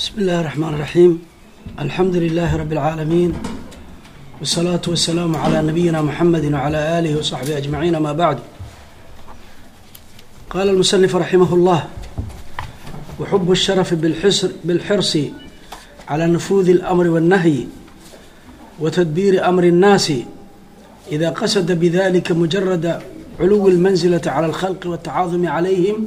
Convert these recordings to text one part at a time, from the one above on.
بسم الله الرحمن الرحيم الحمد لله رب العالمين والصلاة والسلام على نبينا محمد وعلى آله وصحبه أجمعين ما بعد قال المصنف رحمه الله وحب الشرف بالحسر بالحرص على نفوذ الأمر والنهي وتدبير أمر الناس إذا قصد بذلك مجرد علو المنزلة على الخلق والتعاظم عليهم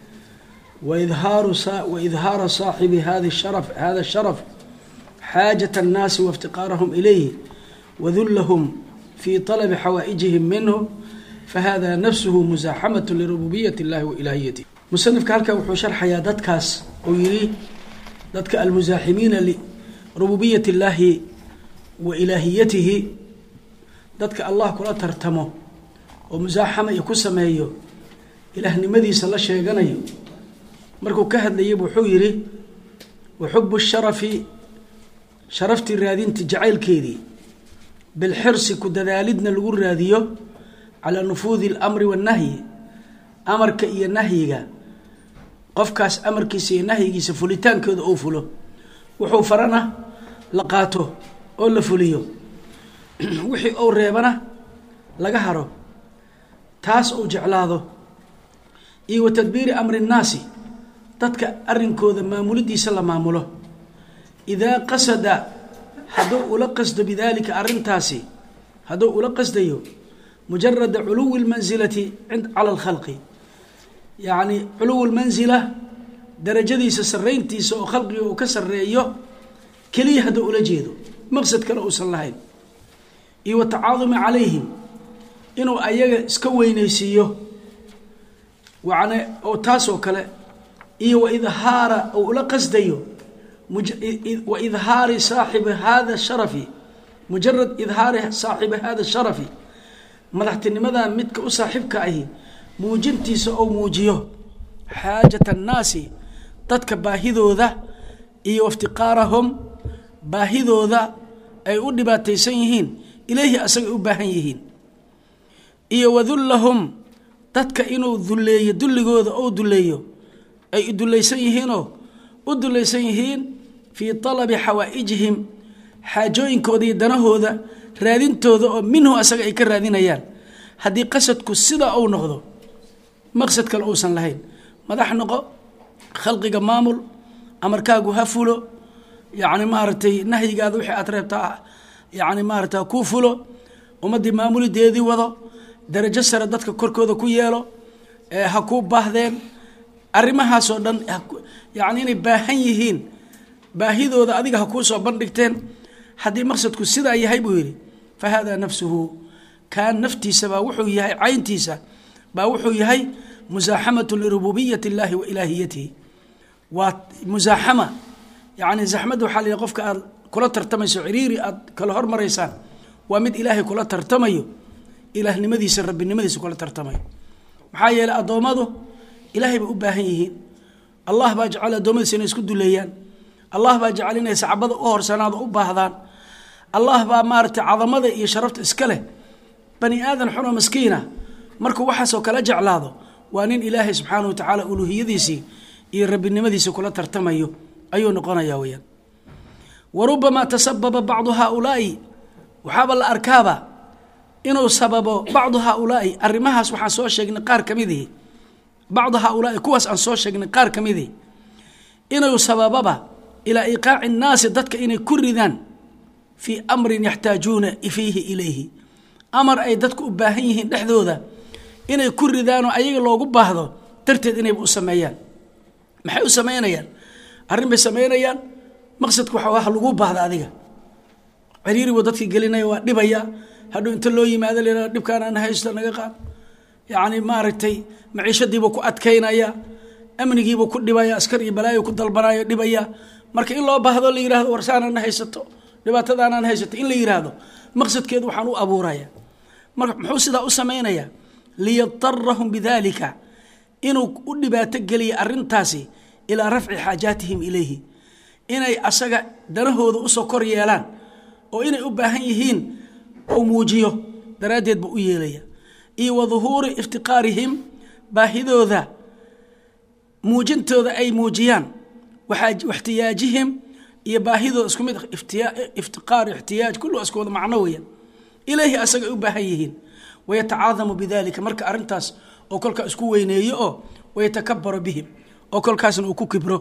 وإظهار وإظهار صاحب هذا الشرف هذا الشرف حاجة الناس وافتقارهم إليه وذلهم في طلب حوائجهم منه فهذا نفسه مزاحمة لربوبية الله وإلهيته musanifka halkan wuxuu sharxayaa dadkaas uu yidhi dadka almusaaximiina lirububiyati illaahi wa ilaahiyatihi dadka allah kula tartamo oo musaaxama iyo ku sameeyo ilaahnimadiisa la sheeganayo markuu ka hadlayay wuxuu yidhi wa xubu sharafi sharaftii raadinta jacaylkeedii bilxirsi ku dadaalidna lagu raadiyo calaa nufuudi alamri waannahyi amarka iyo nahyiga qofkaas amarkiisa iyo nahyigiisa fulitaankooda uu fulo wuxuu farana la qaato oo la fuliyo wixii uu reebana laga haro taas uu jeclaado iyo wa tadbiiri amri nnaasi dadka arrinkooda maamulidiisa la maamulo idaa qasada hadduu ula qasdo bidaalika arrintaasi hadduu ula qasdayo mujarada culuwi lmansilati cala alkhalqi yacni culuwu lmansila darajadiisa sarrayntiisa oo khalqiga uu ka sarreeyo keliya hadduu ula jeedo maqsad kale uusan lahayn iyo wa tacaadumi calayhim inuu ayaga iska weynaysiiyo wan oo taasoo kale iyo wa idhaara uu ula qasdayo wa idhaari saaxibi hada sharafi mujarad idhaari saaxibi hada sharafi madaxtinimadan midka u saaxiibka ahi muujintiisa ou muujiyo xaajat annaasi dadka baahidooda iyo iftiqaarahum baahidooda ay u dhibaataysan yihiin ilayhi asagay u baahan yihiin iyo wadullahum dadka inuu dulleeyo dulligooda ou dulleeyo ay dullaysan yihiinoo u dullaysan yihiin fii talabi xawaa'ijihim xaajooyinkooda iyo danahooda raadintooda oo minhu asaga ay ka raadinayaan haddii qasadku sidaa uu noqdo maqsad kale uusan lahayn madax noqo khalqiga maamul amarkaagu ha fulo yacni maaragtay nahyigaada wixii aad reebtaa yacni maaragta kuu fulo ummaddii maamulideedii wado darajo sare dadka korkooda ku yeelo ha kuu baahdeen arrimahaasoo dhan yacni inay baahan yihiin baahidooda adiga ha kuu soo bandhigteen haddii maqsadku sidaa yahay buu yidhi fa haadaa nafsuhu kaan naftiisa baa wuxuu yahay cayntiisa baa wuxuu yahay musaaxamatu lirububiyati اllahi wa ilaahiyatihi waa musaaxama yani zaxmadda waxaa la yidhi qofka aad kula tartamayso ciriiri aad kala hormaraysaan waa mid ilaahay kula tartamayo ilaahnimadiisa rabbinimadiisa kula tartamayo maxaa yeeley addoommadu ilaahay bay u baahan yihiin allah baa jecel addoommadiisa inay isku duleeyaan allah baa jecel inay sacbada u horsanaado u baahdaan allah baa maaragtay cadamada iyo sharafta iska leh bani aadan xunoo maskiina markuu waxaasoo kala jeclaado waa nin ilaahay subxaana wa tacaala uluuhiyadiisii iyo rabbinimadiisii kula tartamayo ayuu noqonaya weyaan wa rubamaa tasababa bacdu haaulaai waxaaba la arkaaba inuu sababo bacdu haaulaai arrimahaas waxaan soo sheegnay qaar ka midihi bacdu haaulaai kuwaas aan soo sheegnay qaar ka midihi inuu sabababa ilaa iqaaci nnaasi dadka inay ku ridaan fii amrin yaxtaajuuna fiihi ilayhi amar ay dadku u baahan yihiin dhexdooda inay ku ridaanoo ayaga loogu baahdo darteed inayba u sameeyaan maxay u samaynayaan arrin bay samaynayaan maqsadku waxa ha lagu baahda adiga ciriiri buu dadkii gelinaya waa dhibaya hadhow inta loo yimaado la dhibkaan aan haysto naga qaad yacni maaragtay maciishadiibuu ku adkaynaya amnigiibuu ku dhibaya askar iyo balaayo ku dalbanayo dhibaya marka in loo baahdo la yihahdo warsaanaan haysato dhibaatadaanaan haysato in la yidhaahdo maqsadkeedu waxaan u abuuraya marka muxuu sidaa u samaynayaa liyadarahum bidalika inuu u dhibaato geliya arrintaasi ilaa rafci xaajaatihim ilayhi inay asaga danahooda usoo kor yeelaan oo inay u baahan yihiin ou muujiyo daraaddeed buu u yeelaya iyo wa duhuuri iftiqaarihim baahidooda muujintooda ay muujiyaan waxtiyaajihim iyo baahidooda isku mid iftiqaar ixtiyaaj kullu isku wada macno weeyaan ilayhi asaga ay u baahan yihiin wayatacaadamu bidalika marka arrintaas oo kolkaa isku weyneeyo oo wayatakabaro bihim oo kolkaasna uu ku kibro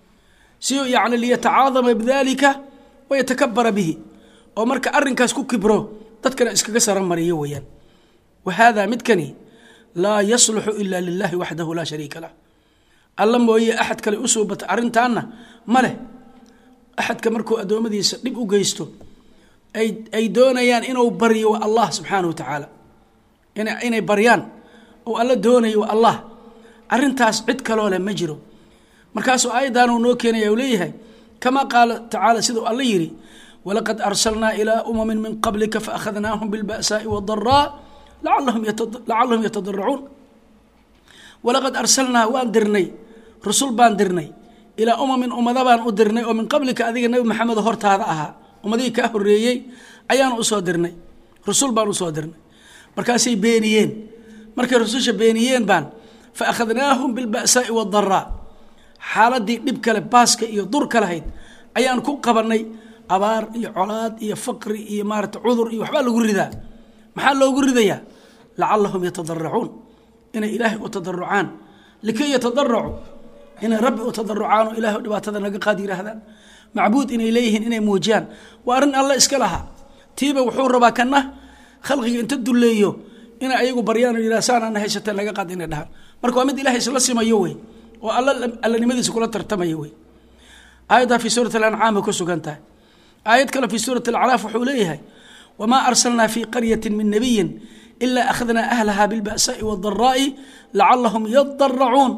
si yani liyatacaadama bidalika wayatakabara bihi oo marka arrinkaas ku kibro dadkana iskaga saramariyo weeyaan wa haadaa midkani laa yasluxu ila lilahi waxdahu laa shariika lah alla mooye axad kale u suubata arrintaanna ma leh axadka markuu addoommadiisa dhib u geysto ay doonayaan inuu baryo waa allah subxaanahu wa tacaala inay baryaan oo alla doonayo waa allah arrintaas cid kaloo leh ma jiro markaasuu aayaddan uu noo keenaya u leeyahay kamaa qaala tacaala siduu alla yidhi walaqad arsalnaa ilaa umamin min qablika faakhadnaahum bilba'saa'i wadaraa lacalahum yatadaracuun walaqad arsalnaa waan dirnay rusul baan dirnay ilaa umamin ummada baan u dirnay oo min qablika adiga nebi maxamedo hortaada ahaa ummadihii kaa horreeyey ayaan usoo dirnay rusul baan usoo dirnay markaasay beeniyeen markay rususha beeniyeen baan fa akhadnaahum bilba'saa'i wadaraa xaaladii dhib kale baaska iyo durka lahayd ayaan ku qabannay abaar iyo colaad iyo faqri iyo maarata cudur iyo waxbaa lagu ridaa maxaa loogu ridayaa lacalahum yatadaracuun inay ilaahay u tadarucaan likay yatadaracu inay rabbi u tadarucaan oo ilahay dhibaatada naga qaad yihaahdaan macbuud inay leeyihiin inay muujiyaan waa arrin alle iska lahaa tiiba wuxuu rabaa kana khalqiga inta dulleeyo inay ayagu baryaan o yidhah saanana haysateen laga qaad inay dhahaan marka waa mid ilahay isla simayo wey oo alla allanimadiisa kula tartamaya wey aayaddaa fii suurat alancaam bay ku sugan tahay aayad kale fii suurat alacraaf wuxuu leeyahay wamaa arsalnaa fii qaryati min nabiyin ilaa akhadnaa ahlaha bilba'saa'i wadaraa'i lacalahum yadaracuun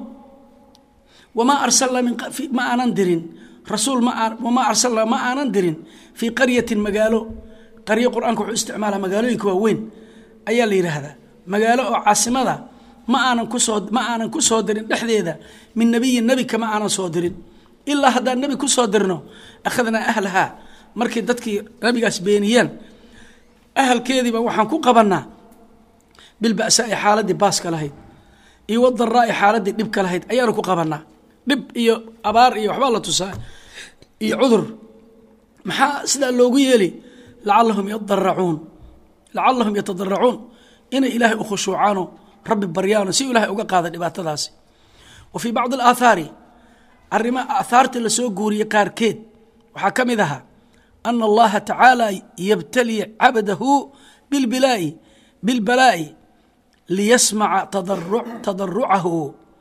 wamaa arsalnaa ma aanan dirin rasuul wamaa arsalnaa ma aanan dirin fii qaryatin magaalo qaryo qur-aanka wuxuu isticmaalaa magaalooyinka waaweyn ayaa la yidhaahdaa magaalo oo caasimada ma aanan kusoo ma aanan ku soo dirin dhexdeeda min nebiyin nebi kama aanan soo dirin ilaa haddaan nebi ku soo dirno akhadnaa ahlahaa markii dadkii nabigaas beeniyeen ahalkeediiba waxaan ku qabannaa bilba'saa'i xaaladii baaska lahayd iyo wadaraa'i xaaladii dhibka lahayd ayaanu ku qabannaa dhib iyo abaar iyo waxbaa la tusaa iyo cudur maxaa sidaa loogu yeeli lacalahum yadaracuun lacalahum yatadaracuun inay ilaahay u khushuucaano rabbi baryaano si ilahay uga qaada dhibaatadaasi wa fii bacdi alaathaari arrima aathaarta lasoo guuriyey qaarkeed waxaa ka mid ahaa ana allaha tacaala yabtali cabdahu bilbilaa'i bilbalaa'i liyasmaca tadarucahu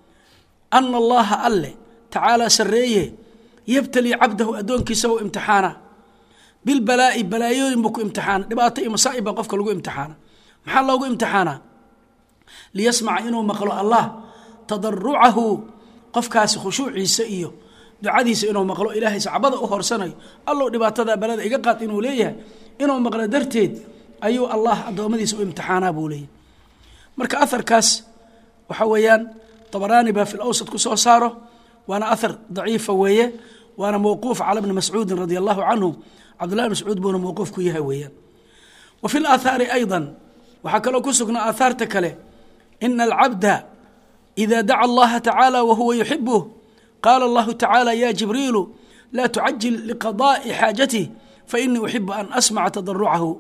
ana allaha alle tacaala sarreeye yabtali cabdahu addoonkiisa u imtixaana bilbalaa'i balaayooyin buu ku imtixaana dhibaato iyo masaa'ib baa qofka lagu imtixaana maxaa loogu imtixaanaa liyasmaca inuu maqlo allah tadarucahu qofkaasi khushuuciisa iyo ducadiisa inuu maqlo ilaahay sacbada u horsanayo allow dhibaatada balada iga qaad inuu leeyahay inuu maqlo darteed ayuu allah addoommadiisa u imtixaanaa buu leeyahay marka aharkaas waxa weeyaan dabaraani baa fi lawsad ku soo saaro waana ahar daciifa weeye waana mawquuf cala bni mascuudin radia allahu canhu cabdullahi bn mascuud buuna mawquuf ku yahay weeyaan wa fi laathaari ayضa waxaa kaloo ku sugnaa aathaarta kale ina alcabda ida daca allaha tacaala wahuwa yuxibuh qaala allahu tacaala ya jibriilu laa tucajil liqadaءi xaajatih fainii uxibu an asmaca tadarucahu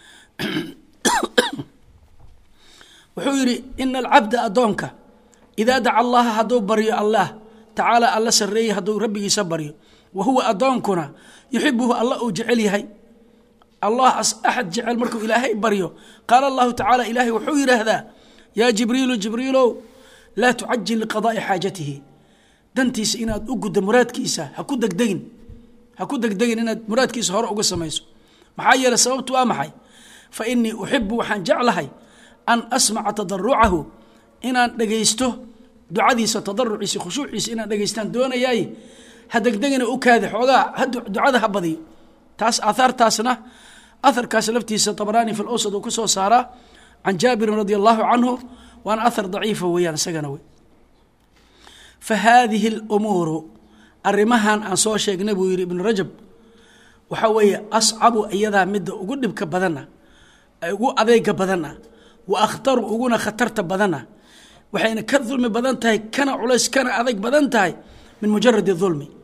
wuxuu yidhi ina alcabda addoonka idaa daca allaha hadduu baryo allah tacaala alla sarreeyey hadduu rabbigiisa baryo wa huwa addoonkuna yuxibuhu alla uu jecel yahay allah axad jecel markuu ilaahay baryo qaala allahu tacaala ilaahay wuxuu yidhaahdaa yaa jibriilu jibriilow laa tucajil liqadaai xaajatihi dantiisa inaad u guddo muraadkiisa ha ku degdegin ha ku degdegin inaad muraadkiisa hore uga samayso maxaa yeeley sababtu waa maxay fa inii uxibu waxaan jeclahay an asmaca tadarucahu inaan dhegaysto ducadiisa tadaruciisa khushuuciisa inaan dhegaystaan doonayaay ha degdegina u kaadi xoogaa ducada ha badiyo taas aahaartaasna aharkaas laftiisa tabraani fi lawsad uu ku soo saaraa can jaabirin radi allahu canhu waana ahar daciifa weeyaan isagana wey fa haadihi اlumuuru arrimahan aan soo sheegnay buu yidhi ibnu rajab waxaa weeye ascabu iyadaa midda ugu dhibka badana ugu adeega badana wa akhtaru uguna khatarta badana waxayna ka dulmi badan tahay kana culays kana adeeg badan tahay min mujaradi dulmi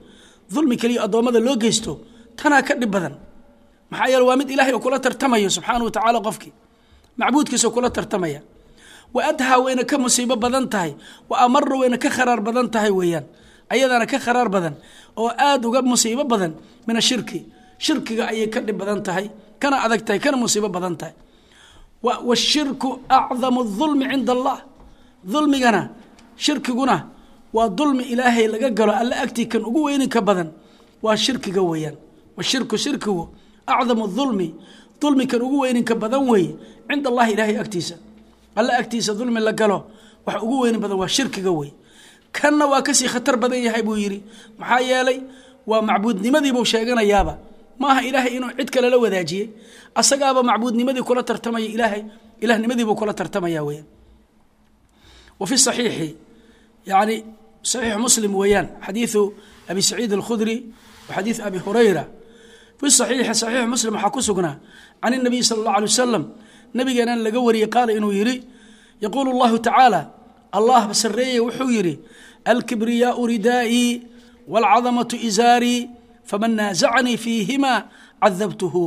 dulmi keliya addoommada loo geysto tanaa ka dhib badan maxaa yeele waa mid ilaahay oo kula tartamayo subxaana wa tacaala qofkii macbuudkiisa kula tartamaya wa adhaa wayna ka musiibo badan tahay wa amara wayna ka kharaar badan tahay weeyaan ayadana ka kharaar badan oo aada uga musiibo badan min ashirki shirkiga ayay ka dhib badan tahay kana adag tahay kana musiibo badan tahay washirku acdamu dulmi cinda allah dulmigana shirkiguna waa dulmi ilaahay laga galo alla agtii kan ugu weyninka badan waa shirkiga weeyaan washirku shirkigu acdamu dulmi dulmi kan ugu weyninka badan weeye cinda allahi ilaahay agtiisa alla agtiisa dulmi la galo wax ugu weynin badan waa shirkiga wey kanna waa kasii khatar badan yahay buu yidhi maxaa yeelay waa macbuudnimadiibuu sheeganayaaba maaha ilaahay inuu cid kale la wadaajiyey asagaaba macbuudnimadii kula tartamaya ilaahay ilahnimadiibuu kula tartamaya weeyaan wa fi saxiixi yani saxiixu muslim weeyaan xadiidu abi saciid alkhudri wa xadiidu abi hurayra fi saxiixi saxiixu muslim waxaa ku sugnaa can الnabiy sala اllah alay wasalam nabigeenan laga wariyey qaala inuu yidhi yaquulu اllahu tacaala allah sareeye wuxuu yidhi alkibriyaau ridaa'ii wاlcadamaةu izaarii faman naazacanii fiihima cadabtuhu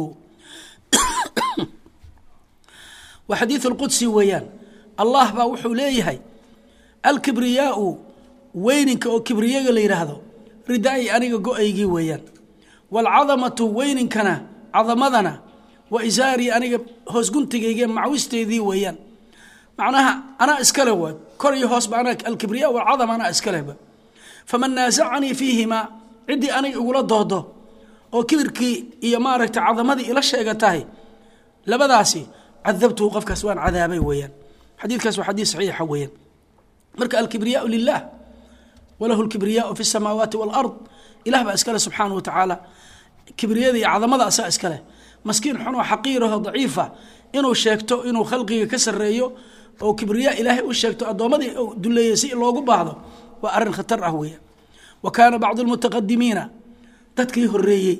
waa xadiiث اlqudsi weeyaan allah baa wuxuu leeyahay alkibriyaau weyninka oo kibriyaga la yidhaahdo ridaa'ii aniga go-aygii weeyaan wاlcadamatu weyninkana cadamadana wa izaarii aniga hoosguntigayga macwisteedii weeyaan macnaha anaa iskale waay kor iyo hoosba anaa alkibriya walcadam anaa iskalehba faman naasacanii fiihimaa ciddii aniga igula doodo oo kibirkii iyo maaragtay cadamadii ila sheega tahay labadaasi cadabtuhu qofkaas waan cadaabay weeyaan xadiidkaas waa xadiid saxiixa weeyaan marka alkibriyaau lilah walahu lkibriyaau fi samaawaati waalard ilah baa iskale subxaana wa tacaala kibriyada iyo cadamada asaa iskaleh maskiin xun oo xaqiiraho daciifa inuu sheegto inuu khalqiga ka sareeyo oo kibriya ilaahay u sheegto addoommadii duleeyey si loogu baahdo waa arrin khatar ah weeyaan wa kaana bacdu lmutaqadimiina dadkii horeeyey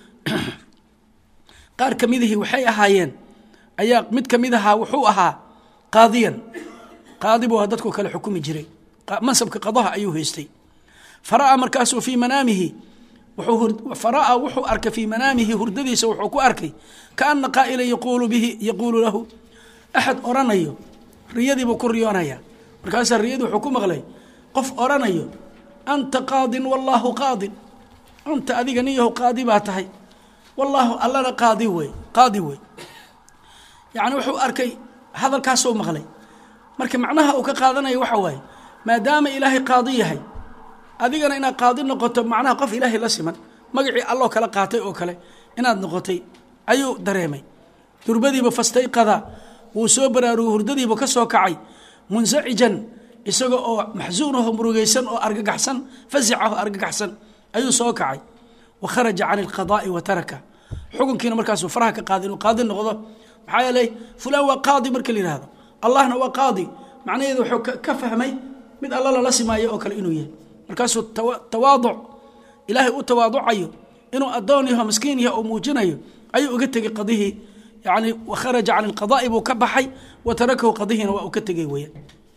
qaar ka midihii waxay ahaayeen ayaa mid ka mid ahaa wuxuu ahaa qaadiyan qaadi buu dadku kale xukumi jiray mansabka qadaha ayuu haystay fara'a markaasuu fii manaamihi fara'a wuxuu arkay fii manaamihi hurdadiisa wuxuu ku arkay kaana qaa'ila yaquulu bihi yaquulu lahu axad oranayo riyadiibuu ku riyoonaya markaasaa riyadii wuxuu ku maqlay qof oranayo anta qaadin wallaahu qaadin anta adiga nin yahow qaadi baa tahay wallaahu allana qaadi wey qaadi wey yacni wuxuu arkay hadalkaasuu maqlay marka macnaha uu ka qaadanaya waxa waaye maadaama ilaahay qaadi yahay adigana inaad qaadi noqoto macnaha qof ilaahay la siman magacii alloo kala qaatay oo kale inaad noqotay ayuu dareemay durbadiiba fastayqada wuu soo baraarugay hurdadiiba ka soo kacay munsacijan isaga oo maxsuunaho murugaysan oo argagaxsan fasicaho argagaxsan ayuu soo kacay wa kharaja can alqadaa'i wa taraka xukunkiina markaasuu faraha ka qaaday inuu qaadi noqdo maxaa yeelay fulaan waa qaadi marka la yihahdo allahna waa qaadi macnaheedu wuxuu ka fahmay mid alla lala simaayo oo kale inuu yahay markaasuu tawaaduc ilaahay u tawaaducayo inuu addoon yaho miskiin yaho oo muujinayo ayuu uga tegey qadihii yani wakharaja can alqadaa'i buu ka baxay wa tarakahu qadihiina waa uu ka tegey weeyaan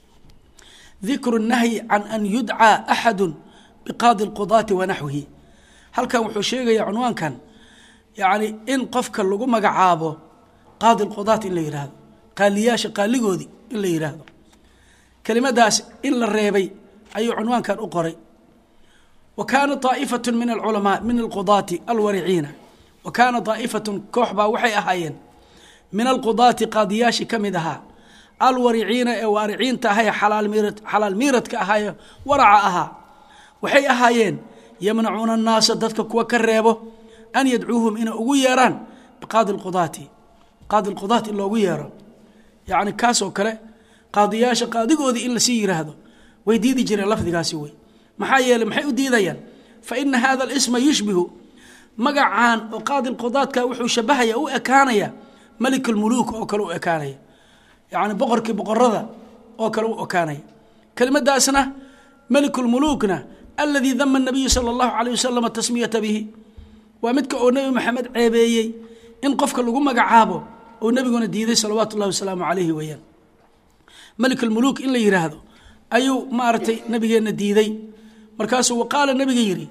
dikru nahyi can an yudcaa axadu biqaadi lqudaati wa naxwihi halkan wuxuu sheegayaa cunwaankan yani in qofka lagu magacaabo qaadi lqudaat in la yidhaahdo qaaliyaasha qaaligoodii in la yidhaahdo kelimadaas in la reebay ayuu cunwaankan u qoray wa kaana aa'ifatu min alculamaa min alqudaati alwariciina wa kaana daa'ifatun koox baa waxay ahaayeen min alqudaati qaadiyaashii ka mid ahaa alwariciina ee waariciinta ahaye xalaal miiradka ahaaye waraca ahaa waxay ahaayeen yamnacuuna annaasa dadka kuwa ka reebo an yadcuuhum inay ugu yeeraan biqaadi lqudaati qaadi lqudaat in loogu yeero yacni kaasoo kale qaadiyaasha qaadigoodii in lasii yiraahdo way diidi jireen lafdigaasi wey maxaa yeeley maxay u diidayaan fa ina hada alisma yushbihu magacaan oo qaadi lqudaadka wuxuu shabahaya u ekaanaya malik lmuluuk oo kale u ekaanaya yacni boqorkii boqorada oo kale u ekaanaya kelimadaasna malik lmuluukna aladii dama nabiyu sala allahu alayh wasalam tasmiyata bihi waa midka oo nebi maxamed ceebeeyey in qofka lagu magacaabo oo nebiguna diiday salawaatu ullahi wasalaamu calayhi weeyaan malik almuluuk in la yidhaahdo ayuu maaragtay nabigeenna diiday markaasuu waqaala nebiga yidhi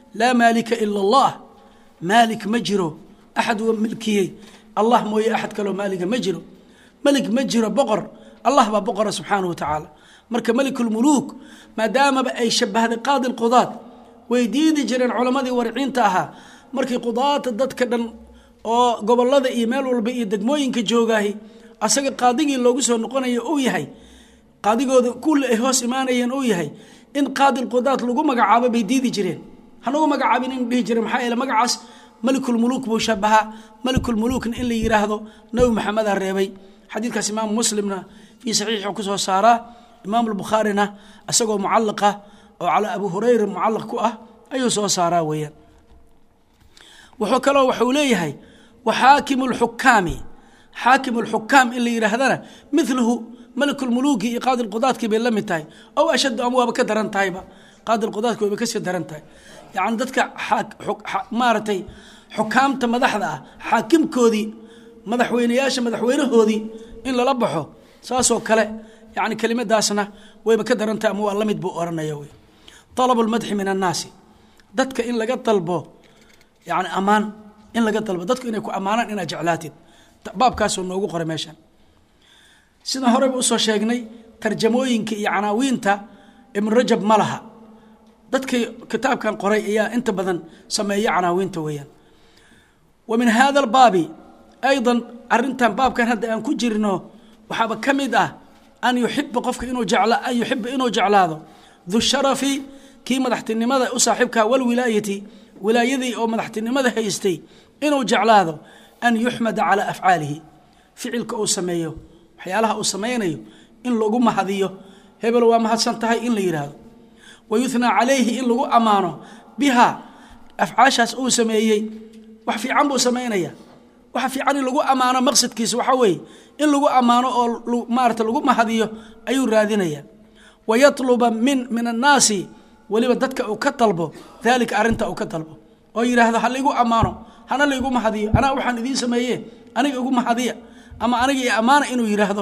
laa maalika ila allah maalik ma jiro axad wa milkiyey allah mooye axad kaloo maaliga ma jiro melig ma jiro boqor allah baa boqora subxaanahu wa tacaala marka melikulmuluuk maadaamaba ay shabahday qaadi lqudaad way diidi jireen culammadii wariciinta ahaa markii qudaata dadka dhan oo gobolada iyo meel walba iyo degmooyinka joogaahi asaga qaadigii loogu soo noqonayo uu yahay qaadigooda kulle ay hoos imaanayeen uu yahay in qaadi lqudaad lagu magacaabo bay diidi jireen hanagu magacaabin in dhihi jireen maxaa yeele magacaas melikulmuluuk buu shabahaa melikulmuluukna in la yidhaahdo nabi maxameda reebay xadiidkaas imaamu muslimna fii saxiixu ku soo saaraa imaamu albukhaarina isagoo mucallaqa oo calaa abu hurayra mucallaq ku ah ayuu soo saaraa weeyaan wuxuu kaloo waxuu leeyahay wa xaakimu lxukaami xaakimu lxukaam in la yidhaahdana miluhu melikulmuluuki iyo qaadi lqudaadkii bay la mid tahay ow ashaddu ama waaba ka daran tahayba qaadi lqudaadki wayba kasii daran tahay yacni dadka maaragtay xukaamta madaxda ah xaakimkoodii madaxweyneyaasha madaxweynahoodii in lala baxo saasoo kale yani kelimadaasna wayba ka daran tahay ama waa la mid buu oranaya wey alabu lmadxi min annaasi dadka in laga dalbo yani ammaan in laga dalbo dadku inay ku ammaanaan inaad jeclaatid baabkaasuu noogu qoray meeshan sidaan horeyba usoo sheegnay tarjamooyinka iyo canaawiinta ibnu rajab ma laha dadkii kitaabkan qoray ayaa inta badan sameeya canaawiinta weeyaan wa min hada albaabi aydan arintan baabkan hadda aan ku jirno waxaaba ka mid ah an yuxiba qofka inuu jecla an yuxiba inuu jeclaado du sharafi kii madaxtinimada u saaxiibkaa walwilaayati wilaayadii oo madaxtinimada haystay inuu jeclaado an yuxmada calaa afcaalihi ficilka uu sameeyo waxyaalaha uu samaynayo in lagu mahadiyo hebel waa mahadsan tahay in la yidhaahdo wa yuhnaa calayhi in lagu ammaano biha afcaashaas uu sameeyey wax fiican buu samaynaya waxa fiican in lagu ammaano maqsadkiisa waxaa weeye in lagu ammaano oo maarata lagu mahadiyo ayuu raadinaya wa yatluba min min annaasi weliba dadka uu ka dalbo daalika arrinta uu ka dalbo oo yidhaahdo ha laigu ammaano hana laigu mahadiyo anaa waxaan idiin sameeye aniga igu mahadiya ama aniga i ammaana inuu yidhaahdo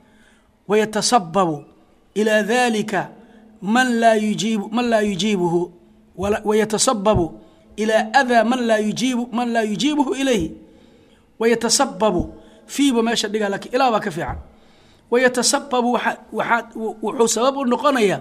wayatasababu ilaa dalika man laa yujiibu man laa yujiibuhu wayatasababu ilaa adaa man laa yujiibu man laa yujiibuhu ilayhi wayatasababu fiiba meesha dhiga lakiin ilaa baa ka fiican wayatasababu waxaa wuxuu sabab u noqonayaa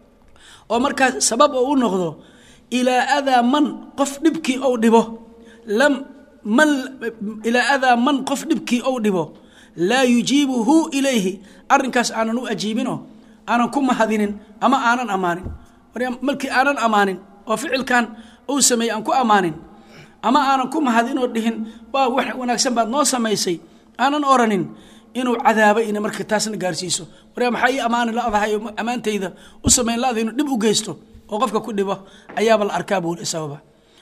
oo markaas sabab oo u noqdo ilaa adaa man qof dhibkii ou dhibo lam man ilaa adaa man qof dhibkii ou dhibo laa yujiibuhu ilayhi arrinkaas aanan u ajiibinoo aanan ku mahadinin ama aanan ammaanin markii aanan ammaanin oo ficilkan uu sameeyey aan ku ammaanin ama aanan ku mahadinoo dhihin waa wax wanaagsan baad noo samaysay aanan oranin inuu cadaabo ina marka taasna gaarsiiso waryaa maxaa ii ammaani la-dahay oo ammaantayda u samayn la-da inuu dhib u geysto oo qofka ku dhibo ayaaba la arkaa buu sababa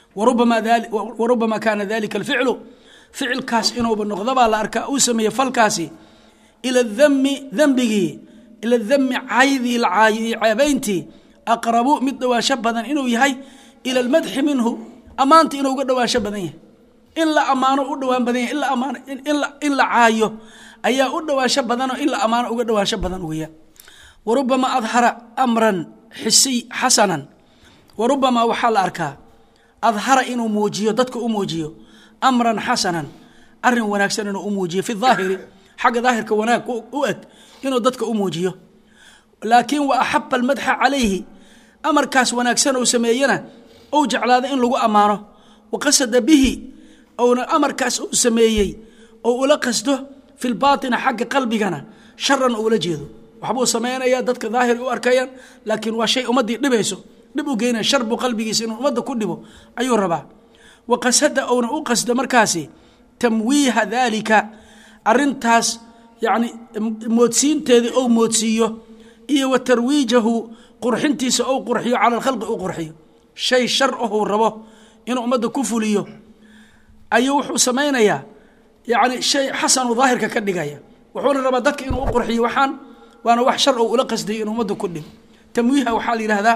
warubama kaana dalika alficlu ficilkaas inuuba noqdobaa la arkaa uu sameeyey falkaasi ila dami dembigii ila dami caydii la caayo iyo ceebayntii aqrabu mid dhowaansho badan inuu yahay ila almadxi minhu ammaanta inuu uga dhowaansho badan yahay in la ammaano u dhowaan badan yahay in la caayo ayaa u dhowaansho badanoo in la ammaano uga dhowaansho badan weeyaan warubama adhara amran xisiy xasanan warubama waxaa la arkaa adhara inuu muujiyo dadka u muujiyo amran xasanan arin wanaagsan inuu u muujiyo fi daahiri xagga daahirka wanaag u eg inuu dadka u muujiyo laakiin wa axaba almadxa calayhi amarkaas wanaagsan uu sameeyena ou jeclaado in lagu ammaano wa qasada bihi ouna amarkaas uu sameeyey oo ula qasdo fi lbaatina xagga qalbigana sharan uula jeedo waxbuu samaynayaa dadka daahir u arkayaan laakiin waa shay ummaddii dhibayso dhib u geynaya shar buu qalbigiisa inuu ummadda ku dhibo ayuu rabaa wa qasada ouna u qasdo markaasi tamwiiha daalika arintaas yacni moodsiinteedii ou moodsiiyo iyo wa tarwiijahu qurxintiisa ou qurxiyo cala alkhalqi u qurxiyo shay shar ahuu rabo inuu ummadda ku fuliyo ayuu wuxuu samaynayaa yacni shay xasanu daahirka ka dhigaya wuxuuna rabaa dadka inuu u qurxiyo waxaan waana wax shar ou ula qasdayo inuu ummadda ku dhibo tamwiiha waxaa la yihahdaa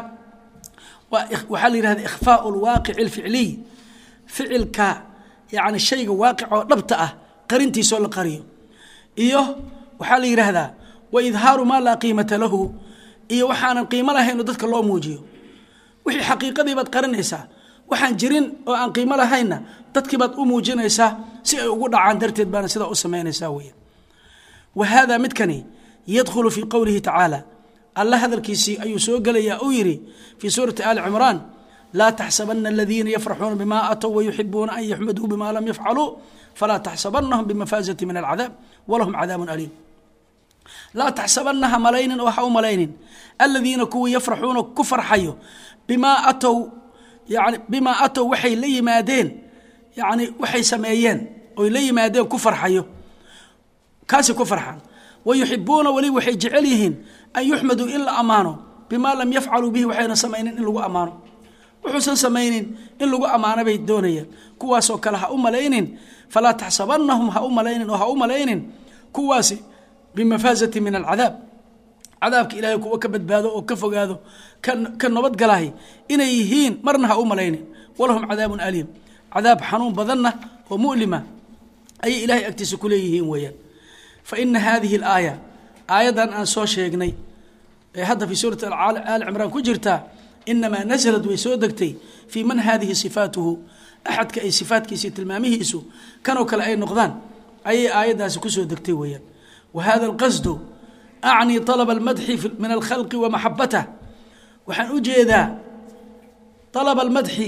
waxaa la yihahda ikhfaau lwaaqici alficliy ficilka yani shayga waaqic oo dhabta ah qarintiisoo la qariyo iyo waxaa la yidhaahdaa wa idhaaru maa laa qiimata lahu iyo waxaanan qiimo lahayn oo dadka loo muujiyo wixii xaqiiqadii baad qarinaysaa waxaan jirin oo aan qiimo lahaynna dadkii baad u muujinaysaa si ay ugu dhacaan darteed baana sidaa u samaynaysaa weya wa haadaa midkani yadkhulu fii qowlihi tacaala alla hadalkiisii ayuu soo gelayaa uu yidhi fii suurati aali cimraan laa taxsabana aladiina yafraxuuna bima atow wayuxibuuna an yaxmaduu bima lam yafcaluu falaa taxsabanahum bimafaazati min alcadaab walahum cadaabun aliim laa taxsabanaha malaynin oo ha u malaynin aladiina kuwii yafraxuuna ku farxayo bimaa atow yani bimaa atow waxay la yimaadeen yani waxay sameeyeen oy la yimaadeen ku farxayo kaasi ku farxaan wayuxibuuna weliba waxay jecel yihiin an yuxmaduu in la ammaano bimaa lam yafcaluu bihi waxayna samaynin in lagu ammaano wuxuusan samaynin in lagu ammaano bay doonayaan kuwaasoo kale ha u malaynin falaa taxsabanahum ha u malaynin oo ha u malaynin kuwaasi bimafaazati min alcadaab cadaabka ilaahay kuwa ka badbaado oo ka fogaado ka nabadgalahay inay yihiin marna ha u malaynin walahum cadaabun aliim cadaab xanuun badanna oo mu'lima ayay ilaahay agtiisa ku leeyihiin weeyaan fa ina hadihi alaaya aayaddan aan soo sheegnay ee hadda fii suurati aali cimraan ku jirtaa inamaa naslad way soo degtay fii man hadihi sifaatuhu axadka ay sifaatkiisa tilmaamihiisu kanoo kale ay noqdaan ayay aayaddaasi kusoo degtay weeyaan wa hada alqasdu acnii طalaba almadxi min alkhalqi wa maxabatah waxaan u jeedaa طalaba almadxi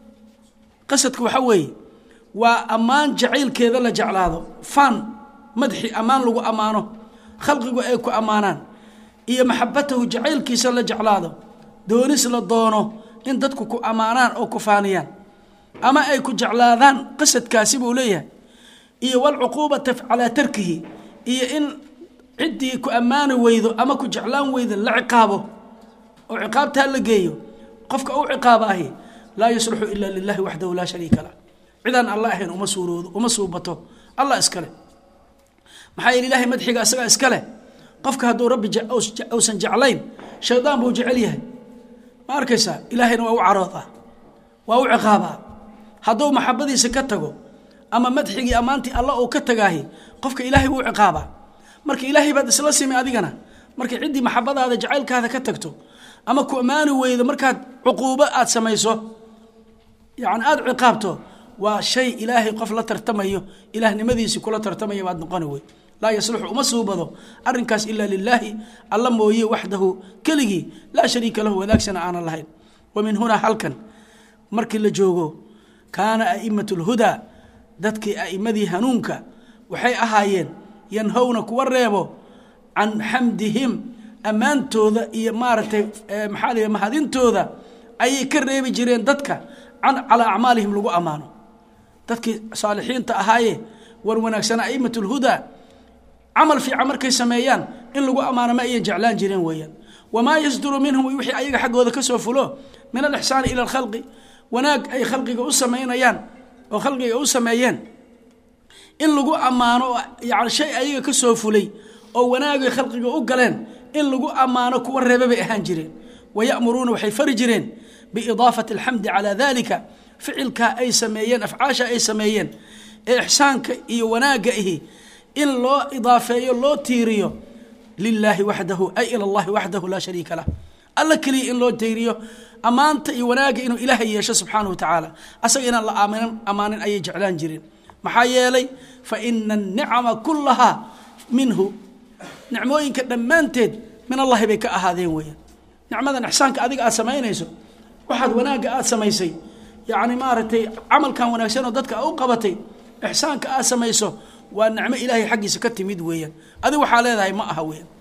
qasadka waxaa weeye waa ammaan jacaylkeeda la jeclaado faan madxi ammaan lagu ammaano khalqigu ay ku ammaanaan iyo maxabatahu jacaylkiisa la jeclaado doonis la doono in dadku ku ammaanaan oo ku faaniyaan ama ay ku jeclaadaan qasadkaasi buu leeyahay iyo walcuquubata calaa tarkihi iyo in ciddii ku ammaani weydo ama ku jeclaan weydo la ciqaabo oo ciqaabtaa la geeyo qofka u ciqaaba ahi laa yusluxu ila lilahi waxdahu laa shariika lah cidaan alla ahayn uma suuroodo uma suubato allah iskale maxaa yeele ilahay madxiga isagaa iskale qofka hadduu rabbi uusan jeclayn shaydaan buu jecel yahay ma arkaysaa ilaahayna waa u caroodaa waa u ciqaabaa hadduu maxabadiisa ka tago ama madxigii ammaantii alla uu ka tagaahi qofka ilaahay wuu ciqaabaa marka ilaahay baad isla simi adigana markay ciddii maxabadaada jacaylkaada ka tagto ama ku ammaani weydo markaad cuquubo aad samayso yani aada ciqaabto waa shay ilaahay qof la tartamayo ilaahnimadiisii kula tartamaya baad noqoni wey laa yasluxu uma suubado arinkaas ilaa lilaahi alla mooye waxdahu keligii laa shariika lahu wadaagsana aanan lahayn wa min hunaa halkan markii la joogo kaana a'imat اlhudaa dadkii a'imadii hanuunka waxay ahaayeen yanhowna kuwa reebo can xamdihim ammaantooda iyo maaragtay maxaa la mahadintooda ayay ka reebi jireen dadka can calaa acmaalihim lagu ammaano dadkii saalixiinta ahaaye war wanaagsana a'imat اlhudaa camal fiican markay sameeyaan in lagu ammaano ma ayan jeclaan jireen weeyaan wamaa yasduru minhum wixii ayaga xaggooda ka soo fulo min alixsaani ila alkhalqi wanaag ay khalqiga u samaynayaan oo khalqiga u sameeyeen in lagu ammaano yani shay ayaga ka soo fulay oo wanaagay khalqiga u galeen in lagu ammaano kuwa reebe bay ahaan jireen wayamuruuna waxay fari jireen biidaafati alxamdi calaa dalika ficilkaa ay sameeyeen afcaasha ay sameeyeen ee ixsaanka iyo wanaagga ihi in loo idaafeeyo loo tiiriyo lilaahi waxdahu ay ila allahi waxdahu laa shariika lah alla keliya in loo tiiriyo ammaanta iyo wanaagga inuu ilaahay yeesho subxaanahu wa tacaala asaga inaan la aaminan ammaanin ayay jeclaan jireen maxaa yeelay fa ina anicama kullahaa minhu nicmooyinka dhammaanteed min allahi bay ka ahaadeen weeyaan nicmadan ixsaanka adiga aad samaynayso waxaad wanaagga aad samaysay yacni maaragtay camalkan wanaagsan oo dadka u qabatay ixsaanka aad samayso waa nicmo ilaahay xaggiisa ka timid weeyaan adig waxaa leedahay ma aha weeyaan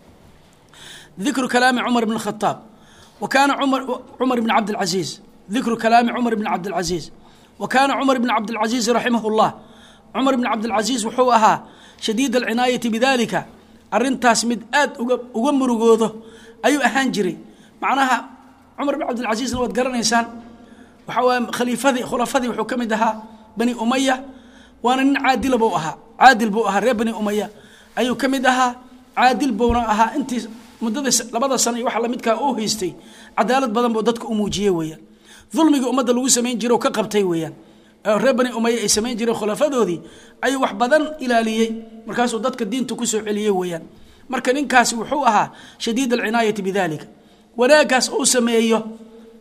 dikru kalaami cumar bn khataab wa kaana cumar bn cabdilcasiis dikru kalaami cumar bn cabdilcasiis wa kaana cumar bn cabdilcasiis raximah llah cumar bn cabdilcasiis wuxuu ahaa shadiid alcinaayati bidalika arintaas mid aad uga uga murugoodo ayuu ahaan jiray macnaha cumar bn cabdilcasiisna waad garanaysaan waxaa waay khaliifadii khulafadii wuxuu ka mid ahaa bani umaya waana nin caadila buu ahaa caadil buu ahaa reer bani umaya ayuu ka mid ahaa caadil buuna ahaa intii muddada labada sano iyo waxa lamidkaa uu haystay cadaalad badan buu dadka u muujiyey weeyaan dulmigii ummadda lagu samayn jiro ka qabtay weeyaan reer bani umaya ay samayn jireen khulafadoodii ayuu wax badan ilaaliyey markaasuu dadka diinta kusoo celiyey weeyaan marka ninkaasi wuxuu ahaa shadiid alcinaayati bidalika wanaaggaas uu sameeyo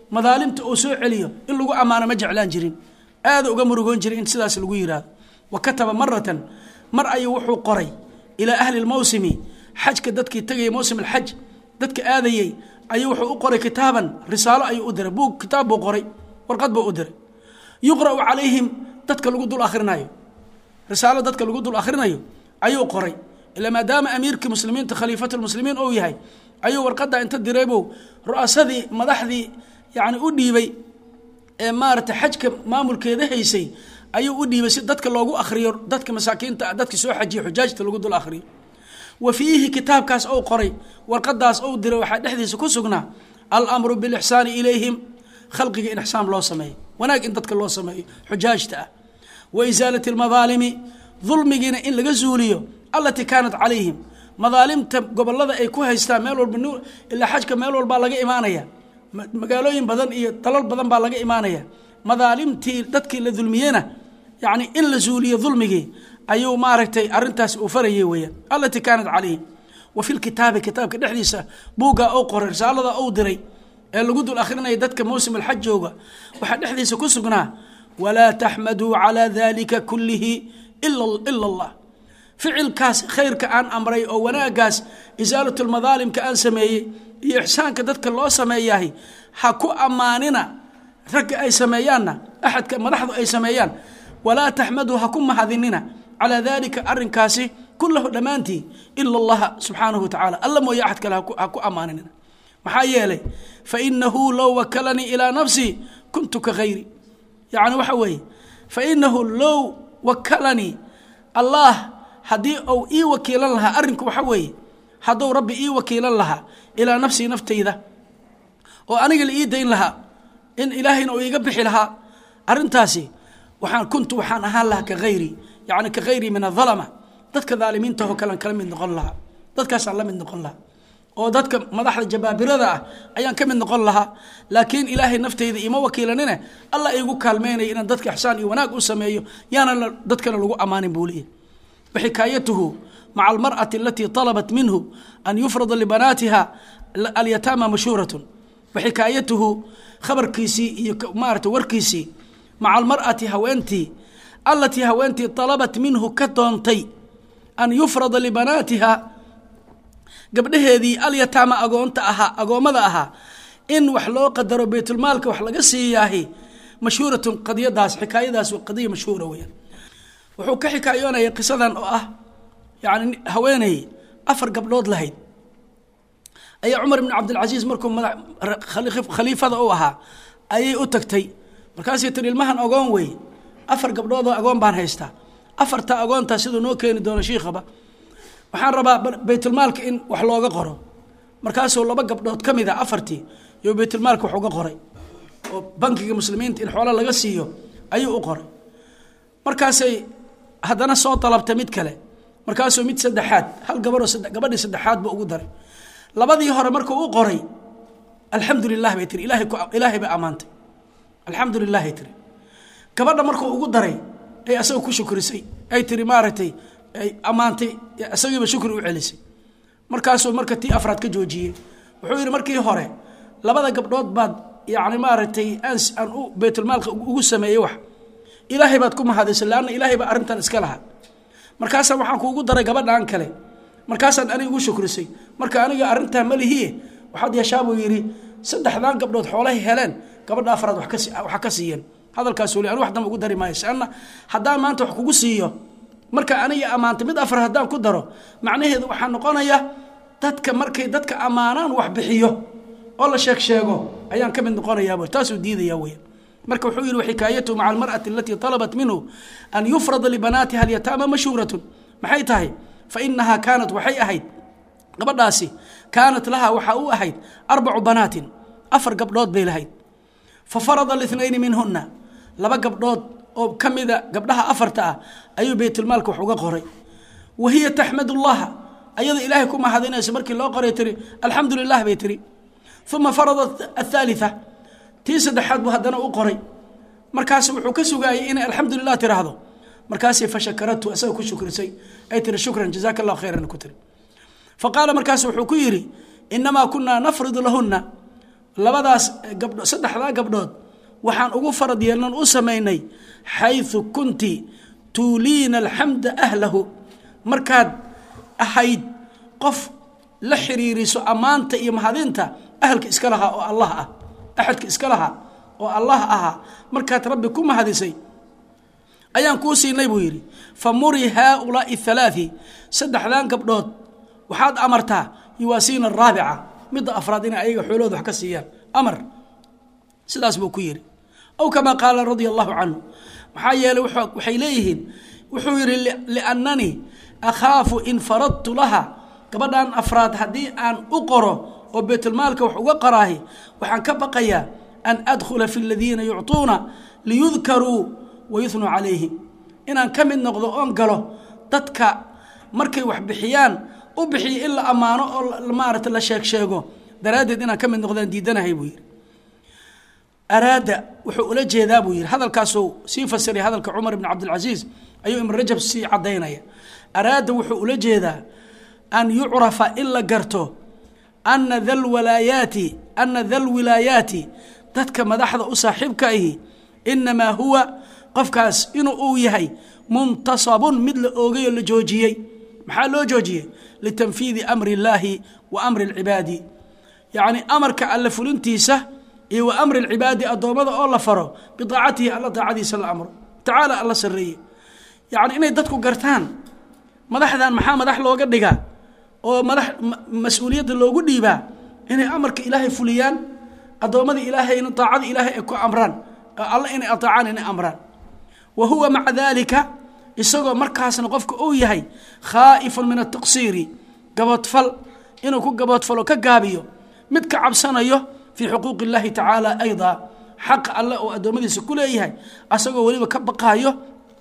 madaalimta uu soo celiyo in lagu ammaano ma jeclaan jirin aada uga murugoon jiray in sidaas lagu yidhaahdo wa kataba maratan mar ayuu wuxuu qoray ilaa ahli lmawsimi xajka dadkii tegayay mawsim alxaj dadka aadayey ayuu wuxuu u qoray kitaaban risaalo ayuu u diray buug kitaab buu qoray warqad buu u diray yuqra'u calayhim dadka lagu dul akhrinayo risaalo dadka lagu dul akhrinayo ayuu qoray ilaa maadaama amiirkii muslimiinta khaliifatulmuslimiin uu yahay ayuu warqadda inta diraybu ru'asadii madaxdii yani u dhiibay ee maarata xajka maamulkeeda haysay ayuu u dhiibay si dadka loogu akhriyo dadka masaakiinta dadka soo xajiya xujaajta lagu dul akhriyo wa fiihi kitaabkaas ou qoray warqadaas ou diray waxaa dhexdiisa ku sugnaa alamru bilixsaani ilayhim khalqiga in ixsaan loo sameeyo wanaag in dadka loo sameeyo xujaajta ah wa isaalati almadaalimi dulmigiina in laga zuuliyo allatii kaanat calayhim madaalimta gobolada ay ku haystaan meel walba ilaa xajka meel walbaa laga imaanaya magaalooyin badan iyo dalal badan baa laga imaanaya madaalimtii dadkii la dulmiyena yani in la zuuliyo dulmigii ayuu maaragtay arintaas uu farayay weyaan allatii kaanat calayhim wa fi lkitaabi kitaabka dhexdiisa buuggaa ou qoray risaalada ou diray ee lagu dul akhrinaya dadka mawsim alxaj jooga waxaa dhexdiisa ku sugnaa walaa taxmaduu calaa dalika kullihi ila allah ficilkaas khayrka aan amray oo wanaagaas isaalat lmadaalimka aan sameeyey iyo ixsaanka dadka loo sameeyahay ha ku ammaanina ragga ay sameeyaanna axadka madaxdu ay sameeyaan walaa taxmaduu ha ku mahadinina calaa dalika arinkaasi kulahu dhammaantii ila allaha subxaanahu wa tacala alla mooye axad kale ha ku ammaaninina maxaa yeelay fainahu low wakalanii ilaa nafsii kuntu ka hayri yani waxa weeye fainahu low wakalanii allah haddii uu ii wakiilan lahaa arrinku waxa weeye hadduu rabbi ii wakiilan lahaa ilaa nafsii naftayda oo aniga la ii dayn lahaa in ilaahayna uu iiga bixi lahaa arrintaasi waxaan kuntu waxaan ahaan lahaa ka hayri yani ka hayri min adalama dadka daalimiintahoo kalean kala mid noqon lahaa dadkaasaan la mid noqon lahaa oo dadka madaxda jabaabirada ah ayaan ka mid noqon lahaa laakiin ilaahay naftayda ima wakiilanine alla iigu kaalmeynaya inaan dadka ixsaan iyo wanaag u sameeyo yaana dadkana lagu ammaanin buu leeyahy waxikaayatuhu maca almar'ati alatii طalabat minhu an yufrada libanaatiha alyataama mashhuuratun waxikaayatuhu khabarkiisii iyo maarata warkiisii maca almar'ati haweentii alatii haweentii طalabat minhu ka doontay an yufrada libanaatiha gabdhaheedii alyataama agoonta ahaa agoommada ahaa in wax loo qadaro baytulmaalka wax laga siiyaahi mashhuuratun qadiyadaas xikaayadaas qadiya mashhuura weyaan wuxuu ka xikaayoonaya qisadan oo ah yani haweeney afar gabdhood lahayd ayaa cumar ibn cabdilcasiis markuu khaliifada u ahaa ayay u tagtay markaasay tiri ilmahan agoon wey afar gabdhoodoo agoon baan haystaa afarta agoontaa siduu noo keeni doono shiikhaba waxaan rabaa baytulmaalka in wax looga qoro markaasuu laba gabdhood ka mid a afartii iyo baytulmaalka wax uga qoray oo bankiga muslimiinta in xoolo laga siiyo ayuu u qoray markaasay haddana soo dalabtay mid kale markaasuu mid saddexaad hal gabaroo gabadhii saddexaad ba ugu daray labadii hore markuu u qoray alxamdu lilah bay tiri ilahay ilaahay bay ammaantay alxamdu lilahay tiri gabadha markuu ugu daray ay asaga ku shukrisay ay tiri maaragtay ay ammaantay isagiiba shukri u celisay markaasuu marka tii afraad ka joojiyey wuxuu yidhi markii hore labada gabdhood baad yacni maaragtay aan aan u baytulmaalka ugu sameeyey wax ilaahay baad ku mahadisay leanna ilaahay baa arrintan iska lahaa markaasaan waxaan kuugu daray gabadhaan kale markaasaan aniga ugu shukrisay marka aniga arrintaa malihiye waxaad yeeshaa buu yidhi saddexdaan gabdhood xoolahay heleen gabadha afraad waxa ka siiyeen hadalkaasuu le anu wax damba ugu dari maayo sanna haddaan maanta wax kugu siiyo marka aniga ammaantay mid afar haddaan ku daro macnaheedu waxaa noqonaya dadka markay dadka ammaanaan wax bixiyo oo la sheeg sheego ayaan ka mid noqonayaab taasuu diidaya weya marka wuxuu yihi xikaayatu maca almar'ati alatii طalabat minhu an yufrada libanaatiha alyataama mashhuuratun maxay tahay fainahaa kaanat waxay ahayd gabadhaasi kaanat lahaa waxaa u ahayd arbacu banaatin afar gabdhood bay lahayd fafarada اثنayni minhuna laba gabdhood oo ka mida gabdhaha afarta ah ayuu baytulmaalka wax uga qoray wa hiya taxmad اllaha ayada ilaahay ku mahadinayso markii loo qoray tiri alxamdu lilah bay tiri uma farada aلثaaliثa tii saddexaad buu haddana u qoray markaas wuxuu ka sugaayey inay alxamdu lilah tiraahdo markaasay fashakaratu isaga ku shukrisay ay tiri shukran jazaka اllahu khayran ku tiri faqaala markaas wuxuu ku yidhi inamaa kunaa nafridu lahuna labadaas gabdho saddexdaa gabdhood waxaan ugu farad yeelnan u samaynay xayثu kunti tuuliina alxamda ahlahu markaad ahayd qof la xiriiriso ammaanta iyo mahadinta ahalka iska lahaa oo allah ah axadka iska lahaa oo allah ahaa markaad rabbi ku mahadisay ayaan kuu siinay buu yidhi fa muri haaulaai halaaثi saddexdan gabdhood waxaad amartaa yuwaasiina araabica midda afraad inay ayaga xoolahooda wax ka siiyaan amar sidaas buu ku yidhi aw kamaa qaala radia allahu canhu maxaa yeeley waxay leeyihiin wuxuu yidhi liannanii akhaafu in faradtu laha gabadhan afraad haddii aan u qoro oo baytulmaalka wax uga qaraahi waxaan ka baqayaa an adkhula fi aladiina yucطuuna liyudkaruu wayuhnuu calayhim inaan ka mid noqdo oon galo dadka markay wax bixiyaan u bixiyo in la ammaano oo maarata la sheeg sheego daraaddeed inaan ka mid noqdaan diidanahay buu yidhi araada wuxuu ula jeedaa buu yidhi hadalkaasuu sii fasiray hadalka cumar ibn cabdilcasiis ayuu ibn rajab sii caddaynaya araada wuxuu ula jeedaa an yucrafa in la garto ana dalwalaayaati ana dalwilaayaati dadka madaxda u saaxiibka ahi inamaa huwa qofkaas inuu uu yahay muntasabun mid la oogay oo la joojiyey maxaa loo joojiyey litanfiidi amri illaahi wa amri alcibaadi yacni amarka alle fulintiisa iyo wa amri alcibaadi addoommada oo la faro bidaacatihi alla daacadiisa la amro tacaala alla sarreeye yacni inay dadku gartaan madaxdan maxaa madax looga dhigaa oo madax mas-uuliyadda loogu dhiibaa inay amarka ilaahay fuliyaan addoommadii ilaahayna daacada ilaahay ay ku amraan alle inay aطaacaan inay amraan wa huwa maca dalika isagoo markaasna qofka uu yahay khaa'ifun min ataqsiiri gaboodfal inuu ku gaboodfalo ka gaabiyo mid ka cabsanayo fii xuquuqi اllahi tacaala ayda xaqa alle oo addoommadiisa ku leeyahay asagoo weliba ka baqaayo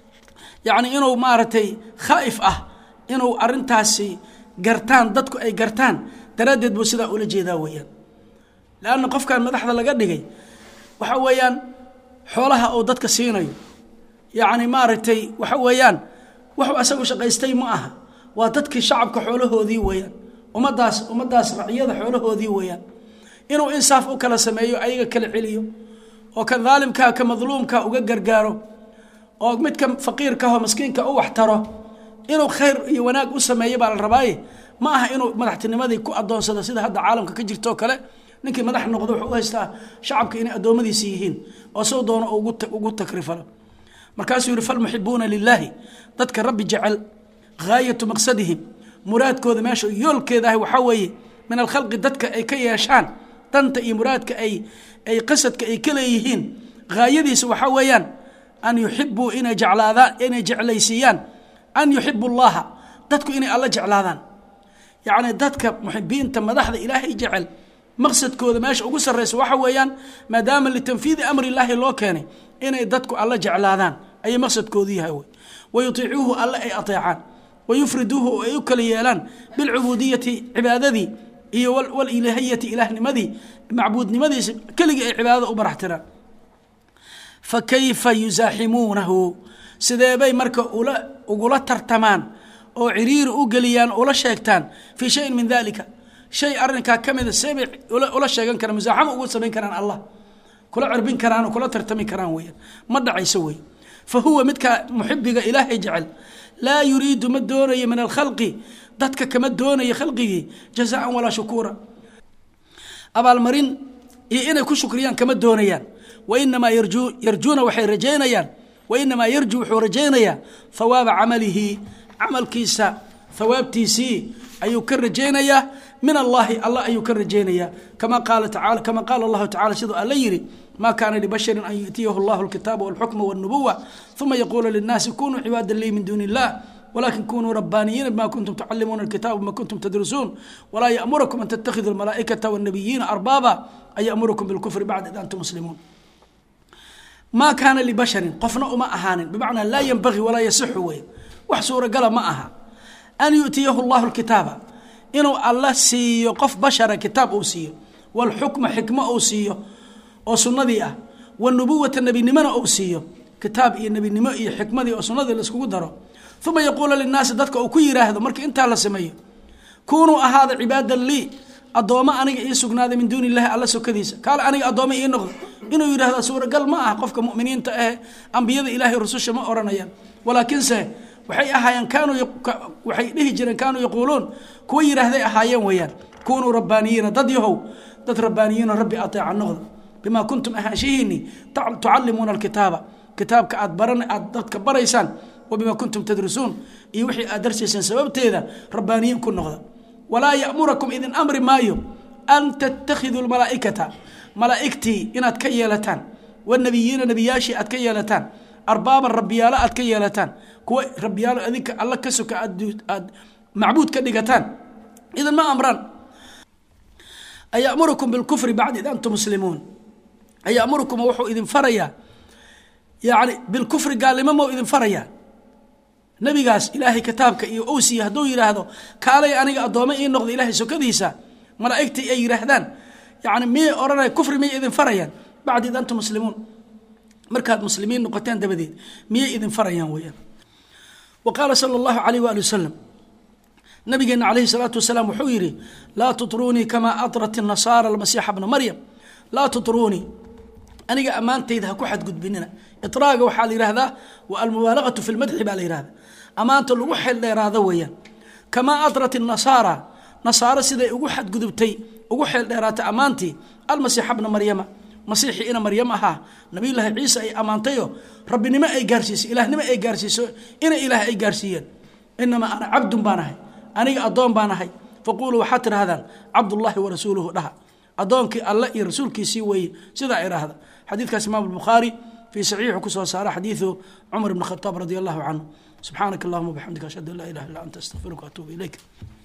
yacni inuu maaragtay khaa'if ah inuu arintaasi gartaan dadku ay gartaan daraaddeed buu sidaa ula jeedaa weeyaan leanna qofkan madaxda laga dhigay waxa weeyaan xoolaha uu dadka siinayo yacni maaragtay waxa weeyaan wuxuu asagu shaqaystay ma aha waa dadkii shacabka xoolahoodii weeyaan ummaddaas ummaddaas raciyada xoolahoodii weeyaan inuu insaaf u kala sameeyo ayaga kala celiyo oo ka daalimkaa ka madluumka uga gargaaro oo midka faqiirkaho maskiinka u waxtaro inuu khayr iyo wanaag u sameeyo baa la rabaaye ma aha inuu madaxtinimadii ku adoonsado sida hadda caalamka ka jirto oo kale ninkii madax noqdo wuxuu u haystaa shacabka inay addoommadiisi yihiin oo soo doono ugu takrifalo markaasuu yihi falmuxibuuna lilaahi dadka rabbi jecel haayatu maqsadihim muraadkooda meesha yoolkeeda ah waxaa weeye min alkhalqi dadka ay ka yeeshaan danta iyo muraadka ay ay qasadka ay ka leeyihiin haayadiisa waxaa weeyaan an yuxibuu inay jeclaadaan inay jeclaysiiyaan an yuxibu llaha dadku inay alla jeclaadaan yacni dadka muxibiinta madaxda ilaahay jecel maqsadkooda meesha ugu sarraysa waxa weeyaan maadaama litanfiidi amri illaahi loo keenay inay dadku alla jeclaadaan ayay maqsadkoodu yahay wey wayutiicuuhu alle ay ateecaan wayufriduuhu oo ay u kala yeelaan bilcubuudiyati cibaadadii iyo walilahiyati ilaahnimadii macbuudnimadiisa keligii ay cibaadada u baraxtiraan fa kayfa yusaaximuunahu sideebay marka ula ugula tartamaan oo ciriiri u geliyaan ula sheegtaan fii shayin min dalika shay arrinkaa ka mida seebay ula sheegan karaan musaaxamo ugu samayn karaan allah kula cirbin karaan oo kula tartami karaan weeyaan ma dhacayso wey fa huwa midka muxibiga ilaahay jecel laa yuriidu ma doonayo min alkhalqi dadka kama doonayo khalqigii jazaan walaa shukuura abaalmarin iyo inay ku shukriyaan kama doonayaan wainamaa yarjuuna waxay rajaynayaan wainamaa yarju wuxuu rajaynayaa hawaaba camalihi camalkiisa hawaabtiisii ayuu ka rajaynayaa min allahi alla ayuu ka rajaynayaa kama qaala taala kama qaala allahu tacala siduu alla yidhi ma kaana libashari an yu'tiyahu allahu alkitaaba walxukma walnubuwa uma yaquulu linnaasi kunuu cibaada lii min duuni illah wlakin kunuu rabbaaniyiina bima kuntum tucalimuuna alkitaaba bima kuntum tadrusuun walaa ya'murakum an tattakhiduu almalaa'ikata wاnnabiyiina arbaaba an ya'murukum bilkufri bacda id antum muslimuun maa kaana libasharin qofna uma ahaanin bimacnaa laa yenbagii walaa yasixu wey wax suuragala ma aha an yu'tiyahu allahu lkitaaba inuu alla siiyo qof bashara kitaab uu siiyo walxukma xikmo uu siiyo oo sunnadii ah wanubuwata nebinimona uu siiyo kitaab iyo nebinimo iyo xikmadii oo sunnadii laiskugu daro uma yaquula linnaasi dadka uu ku yidhaahdo marka intaa la sameeyo kunuu ahaada cibaadan lii addoommo aniga ii sugnaaday min duuni illahi alla sokadiisa kaale aniga addoommo ii noqda inuu yidhahda suuragal ma aha qofka muminiinta ahe ambiyada ilaahay rususha ma odhanayaan walaakiinse waxay ahaayeen kaanuu waxay dhihi jireen kaanuu yaquuluun kuwa yidhaahday ahaayeen weeyaan kunuu rabbaaniyiina dad yahow dad rabbaaniyiino rabbi ateeca noqda bimaa kuntum ahaanshihiinii tucallimuuna alkitaaba kitaabka aad baran aad dadka baraysaan wa bimaa kuntum tadrisuun iyo wixii aad darsayseen sababteeda rabbaaniyiin ku noqda walaa ya'murakum idin amri maayo an tattakhiduu lmalaa'ikata malaa'igtii inaad ka yeelataan wanabiyiina nebiyaashii aad ka yeelataan arbaaban rabbiyaalo aad ka yeelataan kuwa rabbiyaalo adinka alla ka soka aad macbuud ka dhigataan idan ma amraan ayamurukum bilkufri bacd id antum muslimuun ayamurukum wuxuu idin farayaa yani bilkufri gaalnimo mau idin farayaa nebigaas ilaahay kitaabka iyo owsiya hadduu yidhaahdo kaalay aniga addoome ii noqda ilaahay sokadiisa malaa'igtii ay yidhaahdaan yani miyay odhanaya kufri miyay idin farayaan bacd id antum muslimuun markaad muslimiin noqoteen dabadeed miyay idin farayaan weyaan wa qaala sala allahu alayh waali wasalam nabigeena calayhi salaatu wasalaam wuxuu yidhi laa tutruunii kamaa adrat nasaara almasiixa bna maryam laa tutruunii aniga ammaantayda ha ku xadgudbinina itraaga waxaa la yihahdaa wa almubaalagatu fi lmadxi baa la yihahda ammaanta lagu xeeldheeraado weeyaan kamaa adrat nasaara nasaaro siday ugu xadgudubtay ugu xeeldheeraatay ammaantii almasiixa bna maryama masiixii ina maryam ahaa nabiyullaahi ciise ay ammaantayo rabbinimo ay gaarsiisay ilaahnimo ay gaarsiiso ina ilaah ay gaarsiiyeen inamaa ana cabdun baan ahay aniga addoon baan ahay faquuluu waxaad tidhahdaan cabdullaahi wa rasuuluhu dhaha addoonkii alle iyo rasuulkiisii weeye sidaa idhaahda xadiidkaas imaam albukhaari fii saxiixu ku soo saara xadiidu cumar ibn khataab radi allahu canhu subxaanaka allahuma bxamdika ashhadu an laa ilaha illa anta astaqfiruka atuubu ilayk